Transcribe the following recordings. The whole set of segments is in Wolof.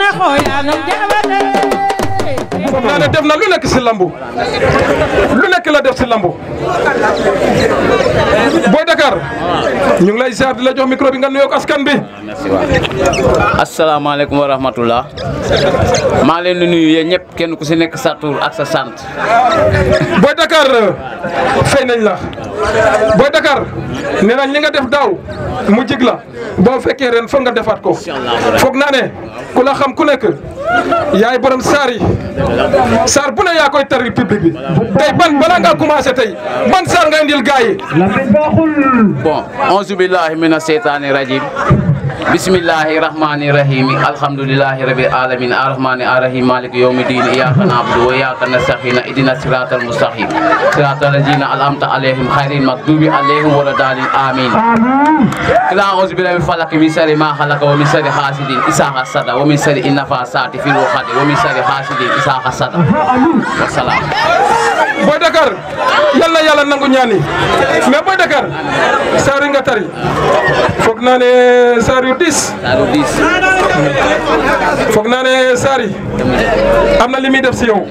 foog naa ne def na lu nekk si lambu lu nekk la def si lambu Boy Dakar ñu ngi lay ziar di la jox micro bi nga nuyoog askan bi. asalaamaaleykum wa rahmatullah maa leen di nuyu yéen ñëpp kenn ku si nekk sa tur ak sa sant Boy Dakar fay nañ la Boy Dakar nee nañ li nga def daaw mu jig la boo fekkee ren foog nga defaat ko foog naa ne ku la xam ku nekk yaay borom saar yi saar bu ne yaa koy tari public bi tey ban bala nga commencé tey ban saar nga indil gars yi. bon auzu billahi mina seytaani rajim bismillahi rahmani rahimi alhamdulillahi rabbil alamin arrahmani arrahim maliki yawmi din iyyaka na'budu wa iyyaka nasta'in idina siratal mustaqim siratal ladzina an'amta alaihim khairil maghdubi alaihim waladdallin amin kila auzu billahi min falaq min sharri ma khalaqa wa min sharri hasidin isa hasada wa min sharri innafasati fil uqad wa min sharri hasidin isa hasada wa salam Boy Dakar yal na yàlla nangu ñaani mais Boy Dakar saar yi nga tari foog naa ne saar yu diis Salu dis foog naa ne saar yi am na li muy def si yow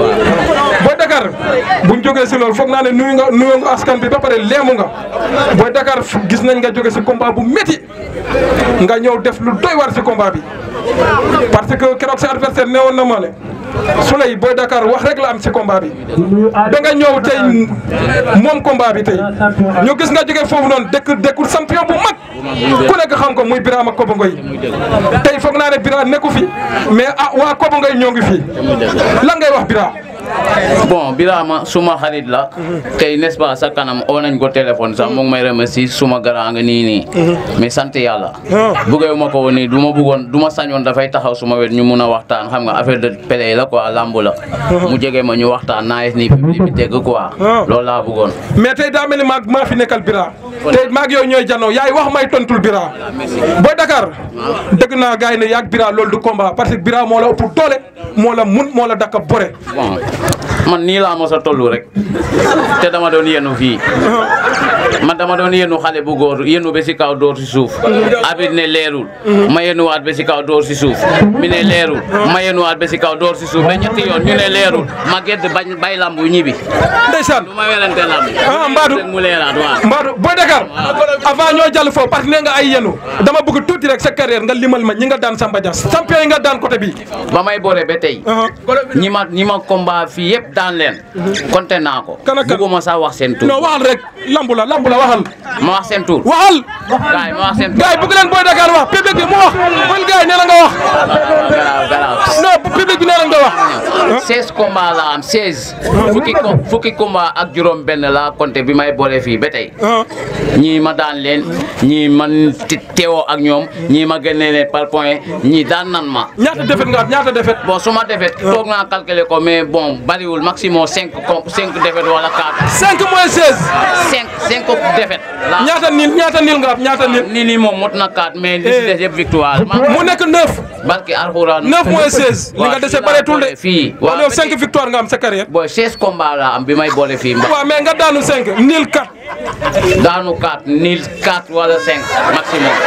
Boy Dakar buñ jógee si loolu foog naa ne nuyu nga nuyu nga askan bi ba pare leemu nga Boy Dakar gis nañ nga jóge si combat bu métti nga ñëw def lu doy war si combat bi parce que keroog sa adversaire ne woon na ma ne Souley Boy Dakar wax rek la am si combat bi da nga ñëw tey moom combat bi tey ñu gis nga jóge foofu noonu dëkk dëkkul champion bu mag ku nekk xam ko muy Birama Kobo Ngoy tey foog naa ne Bira nekku fi mais ah waa Kobo Ngoy ñoo ngi fi lan ngay wax Bira bon Birama suma xarit la tey n'est-ce pas sa kanam oo nañ ko téléphone sax mu ngi may remercier suma gara nga nii nii mais sant yàlla bëggee ma ko woon nii du ma bëggoon du ma sañoon dafay taxaw suma wet ñu mun a waxtaan xam nga affaire de pele la quoi lamb la mu jege ma ñu waxtaan naa nii public bi dégg quoi loolu laa bëggoon mais tey daa mel ni maag maa fi nekkal Bira tey maag yow ñooy janoo yaay wax may tontul Bira Boy Dakar dëgg naa gars yi ne yaag Bira loolu du combat parce que Bira moo la ëpp doole moo la mun moo la dakka bore bon man nii laa mos a toll rek te dama doon yenu fii man dama doon yenu xale bu góor yenu ba si kaw door si suuf abit ne leerul ma yenuwaat ba si kaw door si suuf mi ne leerul ma yenuwaat ba si kaw door si suuf ba ñetti yoon ñu ne leerul ma gedd bañ bay lambu ñibi ndeysaan du ma werante lamb ah Mbadou rek mu leeraat waaw Mbadou Boy Dakar avant ñoo jàll foofu parce que nee nga ay yenu dama bëgg tuuti rek sa carrière nga limal ma ñi nga daan Samba Dia champion yi nga daan côté bi ba may boore ba tey ñi ma ñi ma combat fii yëpp daan leen konte naa ko Kan ak kan? bugguma sax wax seen tur non waxal rek lambu la lambu la waxal ma wax seen tur waxal gaay ma wax seen tur gars yi bëgg leen Boy Dakar wax public bi mu wax man gars yi nee na nga wax garaaw garaaw non public bi nee na nga wax 16 combats la am 16 fukki ko fukki combat ak juróom benn la compté bi may boole fii ba tey ñii ma daan leen ñii man te- teewoo ak ñoom ñii ma génne leen par point ñii daan nan ma ñaata defet nga am ñaata defet bon su ma defet toog naa calculer ko mais bon bariwul maximum 5 com 5 defet wala 4 5 moins 16 5 5 defet la ñaata nil ñaata nil nga am ñaata nil ni ni moom mot na 4 mais li si des yëpp victoire ma mu nekk 9 barki alxuraan 9 moins 16 li nga dese bareetul de fii wala yow ba 5 tey- victoire nga am sa carrière boy 16 combats la am bi may boole fii mba waaw mais nga daanu 5 nil 4 daanu 4 nil 4 wala 5 maximum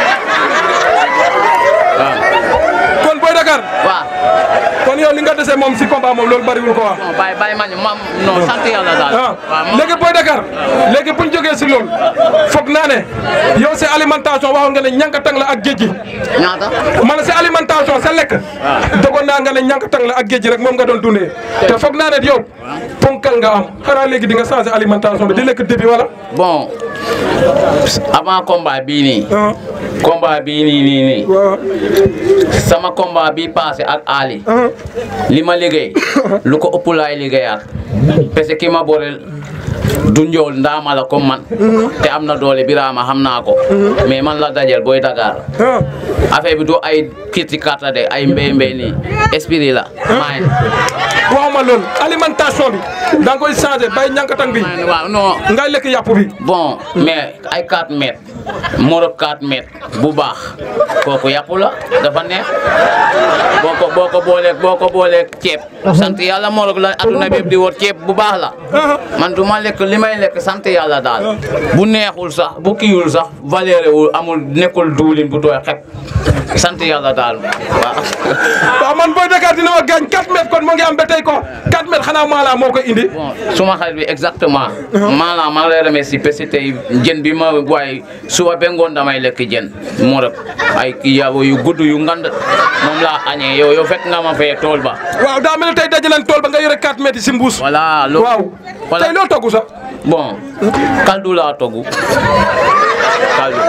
waaw kon Boy Dakar waaw kon yow li nga dese moom si combat moom loolu bariwul ko wax bon bàyyi bàyyi ma ñu ma non sant yàlla daal ah waaw ma- léegi Boy Dakar léegi bu ñu jógee si loolu foog naa ne yow si alimentation waxoon nga ne ñankatang la ak géej gi ñaata ma ne si alimentation sa lekk dogoon naa nga ne ñankatang la ak géej gi rek moom nga doon dundee te foog naa ne yow ponkal nga am xanaa léegi di nga changé alimentation bi di lekk débit wala bon avant combat bii nii ah combat bii nii nii nii waaw sama combat bii passé ak Ali ah li ma liggéey lu ko ëpp laay liggéeyaat parce que ki ma boreel du njool ndaama la comme man te am na doole Birama xam naa ko mais man la dajel Boy Dakar ah affaire bi du ay kirti karta de ay mbéy mbéy nii esprit la maay waxuma ma lool alimentation bi da nga koy changé bay ñankatang bi waaw non ngay lekk yàpp bi bon mais ay 4 mètres moro 4 mètres bu baax kooku yàpp la dafa neex boo ko boo ko booleeg boo ko booleeg ceeb sant yàlla morog la aduna bépp di wër ceeb bu baax la man du ma lekk li may lekk sant yàlla daal bu neexul sax bu kiiwul sax valeur wul amul nekkul duulin bu tooy xep sant yàlla daal waaw waaw man Boy Dakar dina ma gaañ 4 mètres kon moo ngi am ba tey ko 4 mètres xanaa maala moo koy indi bon suma xarit bi exactement maanaam maa ngi lay remercier parce que tey jën bi ma waaye suba ba ngoon damay lekk jën moo rek ay kii yaabo yu gudd yu ngand moom laa añee yow yow fekk nga ma fee tool ba waaw daa mel ni tey daje nañ tool ba nga yore 4 mètres yi si mbuus voilà lo waaw voilà tey loo togg sax bon kaldu laa togg kaldu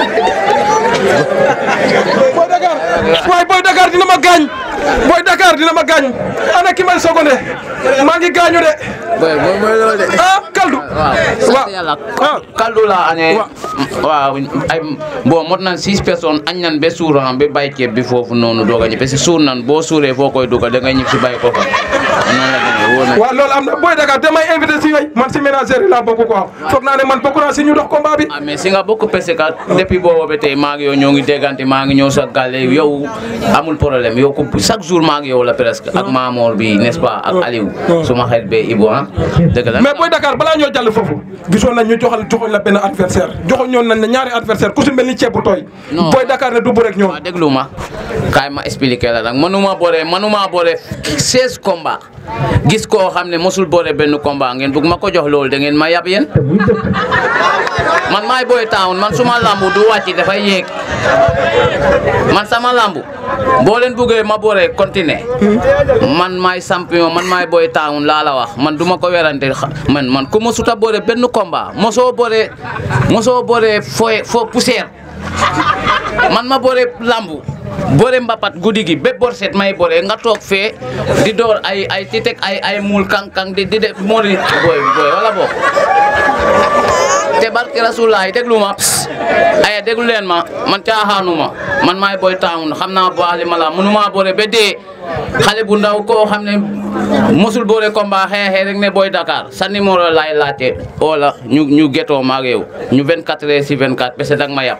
Boy Dakar waaye Boy Dakar dina ma gaañ Boy Dakar dina ma gaañ ana ki may sogone maa ngi gaañu de boy boy boy loolu de ah kaldu waaw sant yàlla ah kaldu laa añee waaw ay bon mot nan six personnes añ nan ba suur han ba bay ceeb bi foofu noonu doog a ñib parce que suur nan boo suuree foo koy dugal da ngay ñib si bay ko fa noonu la demee wóor na waaw loolu am na Boy Dakar damay invité si yooyu man si ménagère yi laa bokk quoi foog naa ne man bokk naa si ñu dox combat bi ah mais si nga bokk parce que depuis boobu ba tey maa ngi yow ñoo ngi déggante maa ngi ñëw sa gàlle yow amul problème yow ko chaque jour maa ngi yow la presque ak Mamour bi n'est-ce pas ak Aliou suma xarit be Ibou ah dëgg la mais Boy Dakar balaa ñoo jàll foofu gisoon nañ ñu joxal joxoñ la benn adversaire joxoñ ñoon nañ ne ñaari adversaire ku si mel ni ceeb bu tooy Non. Boy Dakar ne du bu rek ñoom waaw déglu ma kaay ma expliqué la nag mënuma boole mënuma boole 16 combats gis koo xam ne mosul boole benn combat ngeen bugg ma ko jox loolu da ngeen ma yab yéen man maay Boy Town man suma lambu du wàcc dafay yéeg man sama lambu boo leen buggee ma boole continuer man maay champion man maay Boy Town laa la wax man du ma ko werante xa- man man ku mosuta boole benn combat mosoo boole mosoo boole fo fo poussière man ma boole lambu boole mbapat guddi gi bépp bor set may boole nga toog fee di door ay ay ti teg ay ay muul kang-kang di di def moo di booy booy wala boo te barke rasulaay déglu ma ps ay déglu leen ma man caaxaanuma man maay Boy Town xam naa baali ma la mënuma boole ba dee xale bu ndaw koo xam ne mosul boole combat xeexee rek ne Boy Dakar sa numéro laay laajte wala ñu ñu getoo maag yow ñu 24 heures si 24 parce que danga ma yàpp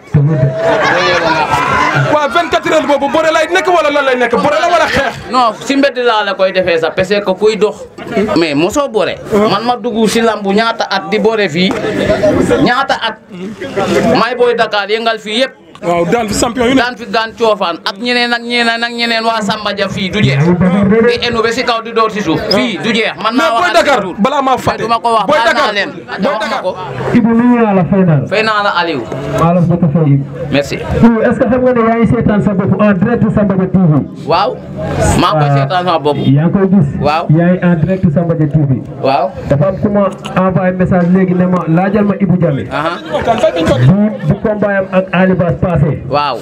waaw 24 heures boobu bëre lay nekk wala lan lay nekk bëre la wala xeex non si mbedd laa la koy defee sax parce que kuy dox mais mosoo bore man ma dugg si lambu ñaata at di bore fii ñaata at may Boy Dakar yëngal fii yëpp waaw daan fi champion yu ne daan fi gaan coofaan ak ñeneen ak ñeneen ak ñeneen waa Samba Dia fii du jeex di enu ba si kaw di door si suuf fii du jeex man mais naa Boy wax Dakar balaa maa fàtte du ma ko wax Boy baal Dakar naa leen Boy wax ma Dakar ko Ibou nuyu naa la fay naa la. fay naa la Aliou maa la bëgg a fay Ibou. merci Ibou est-ce que xam nga ne yaa ngi seetaan sa bopp en direct Samba Dia TV. waaw maa ngi koy seetaan sama bopp yaa ngi koy gis. Waaw. yaa ngi en direct Samba Dia TV. waaw dafa am ku ma envoyé message léegi ne ma laajal ma Ibou Diame. aha bu bu combat am ak Ali Bass passé waaw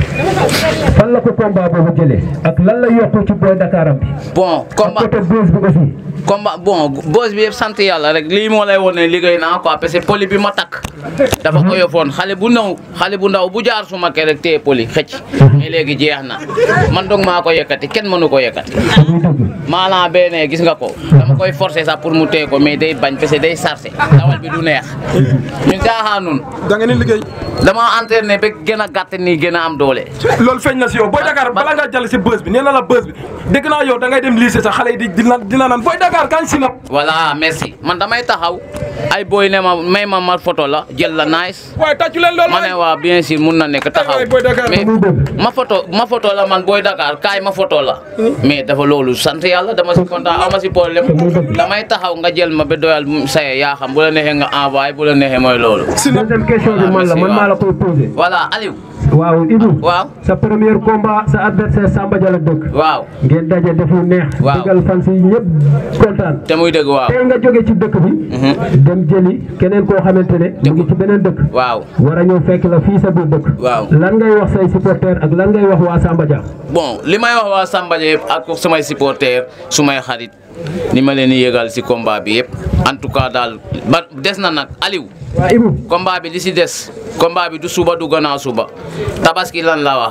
fan la ko combat boobu jëlee ak lan la yokku ci Boy Dakar am bi. bon ak combat côté buzz bi aussi. combat bon boos bi yëpp sant yàlla rek lii moo lay wone liggéey naa quoi parce que poli bi ma takk dafa oyofoon xale bu ndaw xale bu ndaw bu jaar suma kër rek téye poli xëcc mais léegi jeex na man dong maa ko yëkkati kenn mënu ko yëkkati muy dëgg. maanaam benn gis nga ko dama koy forcer sax pour mu téye ko mais day bañ parce que day sarse dawal bi du neex ñun caaxaanun da ngeen di liggéey dama entraîné ba gën a gàtt nii gën a am doole loolu feeñ na si yow Boy Dakar ba- balaa ngaa jàll si bës bi nee na la bës bi dégg naa yow da ngay dem lycée sax xale yi di dina dina naan Boy Dakar kañ si nap voilà merci man damay taxaw ay boy ne ma may ma ma photo la jël la nice waaye tàccu leen loolu ma ne waa bien sûr mun na nekk taxaw waay Boy Dakar. mais ma photo ma photo la man Boy Dakar kaay ma photo la mais dafa loolu sant yàlla dama si kontaan ama si problème damay taxaw nga jël ma ba doyal saye yaa xam bu la neexee nga envoyé bu la neexee mooy loolu si nap deuxième question bi man la man maa la koy posé. voilà Aliou waaw Ibou. waaw sa premier combat sa adversaire Samba Dia la dëkk. waaw ngeen daje def lu neex. Waaw. dëggal fan si ñëpp kontaan. te muy dëgg waaw tey nga jóge ci dëkk bi. dem jëli keneen koo xamante ne. mu ngi ci beneen dëkk. waaw war a ñëw fekk la fii sa biir dëkk. Waaw. lan ngay wax say supporters ak lan ngay wax waa Samba Dia. bon li may wax waa Samba Dia yëpp ak sumay supporter sumay xarit ni ma leen di yëgal si combat bi yëpp en tout cas daal ba des na nag Aliou waa Ibou. combat bi li si des combat bi du suba du gannaaw suba tabaski lan la wax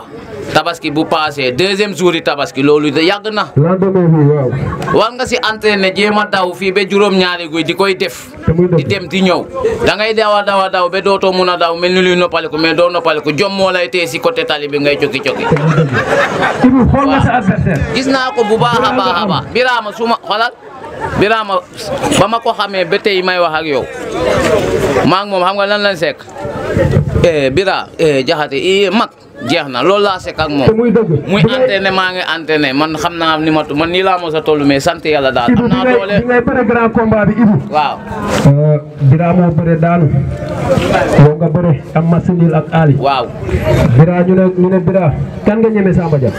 tabaski bu passé deuxième jour yi tabaski loolu de yàgg na lendemain bi waaw war nga si entraîné jéem a daw fii ba juróom-ñaari guy di koy def te muy di dëgg dem di ñëw da ngay daw a daw a daw ba dootoo mun a daw mel ni luy noppaliku mais doo noppaliku jom moo lay tee si côté tali bi ngay cokki cokki te muy dëgg Ibou xool nga sa adversaire gis naa ko bu baax a baax a baax Birama su ma xolal Birama ba ma ko xamee ba tey may wax ak yow maa ngi moom xam nga lan lañ sekk eh Bira eh jaxate i mag jeex na loolu laa sekk ak moom te muy dëgg muy bi ngay- entraîné maa ngi entraîné man xam naa ni ma man nii laa mos a toll mais sant yàlla daal Ibou am bi naa ngay doole bi ngay bëre grand combat bi Ibou waaw Bira moo bëre daanu yow nga bëre am masinil ak Ali waaw Bira ñu ne ñu ne Bira kan nga ñeme Samba Dia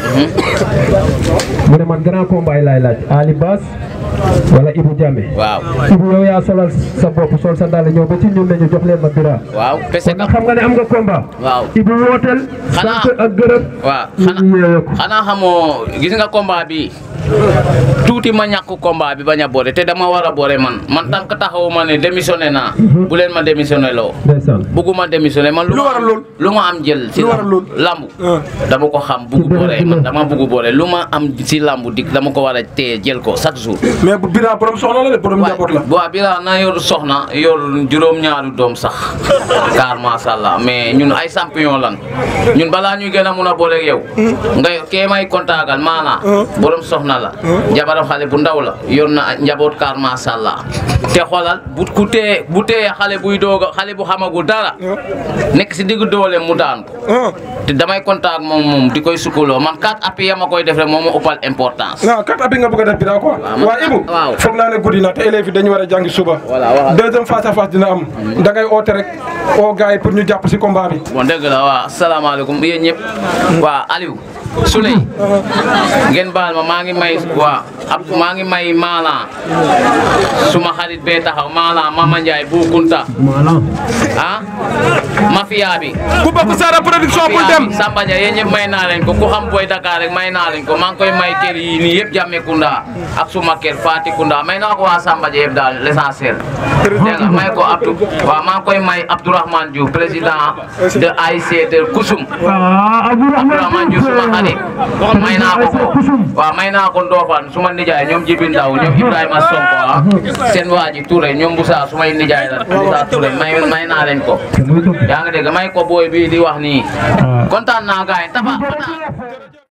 mu ne man grand combat yi laay laaj Ali Bass wala Ibou Diame waaw Ibou yow yaa solal sa bopp sol sa dàll ñëw ba ci ñun ne ñu jox leen ma Bira waaw parce kon que nag xam nga ne am nga combat waaw Ibou wooteel Xanaa- sant ak gërëm waaw ñu xanaa yeewee ko xanaa xamoo gis nga combat bi tuuti ma ñàkk combat bi bañ a boole te dama war a boole man man tant que taxawu ma ne démissionné naa bu leen ma démissionné loo ndeysaan bugguma démissionné man Lu ma waral am- lool? lu ma am jël si Lu waral lool? lambu Ah. dama ko xam bugg boole man dama bugg boole lu ma am si lambu dik dama ko war a téye jël ko chaque jour mais bu Bira borom soxna la de borom njaboot la. waaw Bira na yor soxna yor juróom-ñaari doom sax car macha allah mais ñun ay champion lan ñun balaa ñuy gën a mun a boole ak yow nga kee may kontaagal maanaa borom soxna la jabaram xale bu ndaw la yor na njaboot car macha allah te xoolal bu ku tee bu tee xale buy doog a xale bu xamagul dara nekk si diggu doole mu daan ko ah te damay kontaan moom moom di koy sukkaloo man kat appui ya ma koy def rek moom moo ëppal importance non kat abi nga bëgg a def Bira quoi. man- waa Ibou waaw. foog naa ne guddi na te élèves yi dañu war a jàngi suba. Voilà, waxal. deuxième face à face dina am. da ngay oote rek oo gars yi pour ñu jàpp si combat bi. bon dëgg la waaw asalaamaaleykum yéen ñëpp waa Aliou Souley ngeen baal ma maa ngi may waa ab maa ngi may maala suma xarit bee taxaw maala Mama Ndiaye bu Kunta maanaam ah mafia bi ku bokk Sara production bul dem. Samba Dia yéen ñëpp may naa leen ko ku xam Boy Dakar rek may naa leen ko maa ngi koy may kër yi nii yëpp Jammeh Kunda ak suma kër Fati Kunda may naa ko waa Samba Dia yëpp daal l'essentiel dégg nga may ko Abdou waaw maa ngi koy may Abdourahmane Diouf président de AIC de Kusum ah Abdourahmane Diouf suma xarit may naa ko ko waaw may naa ko Ndofane suma nijaay ñoom Jibi Ndaw ñoom Ibrahima Sonko ah seen waa ji Touré ñoom Moussa sumay nijaay la Moussa Touré may may naa leen ko te muy dëgg yaa ngi dégg may ko booy bii di wax nii kontaan naa gaay tafa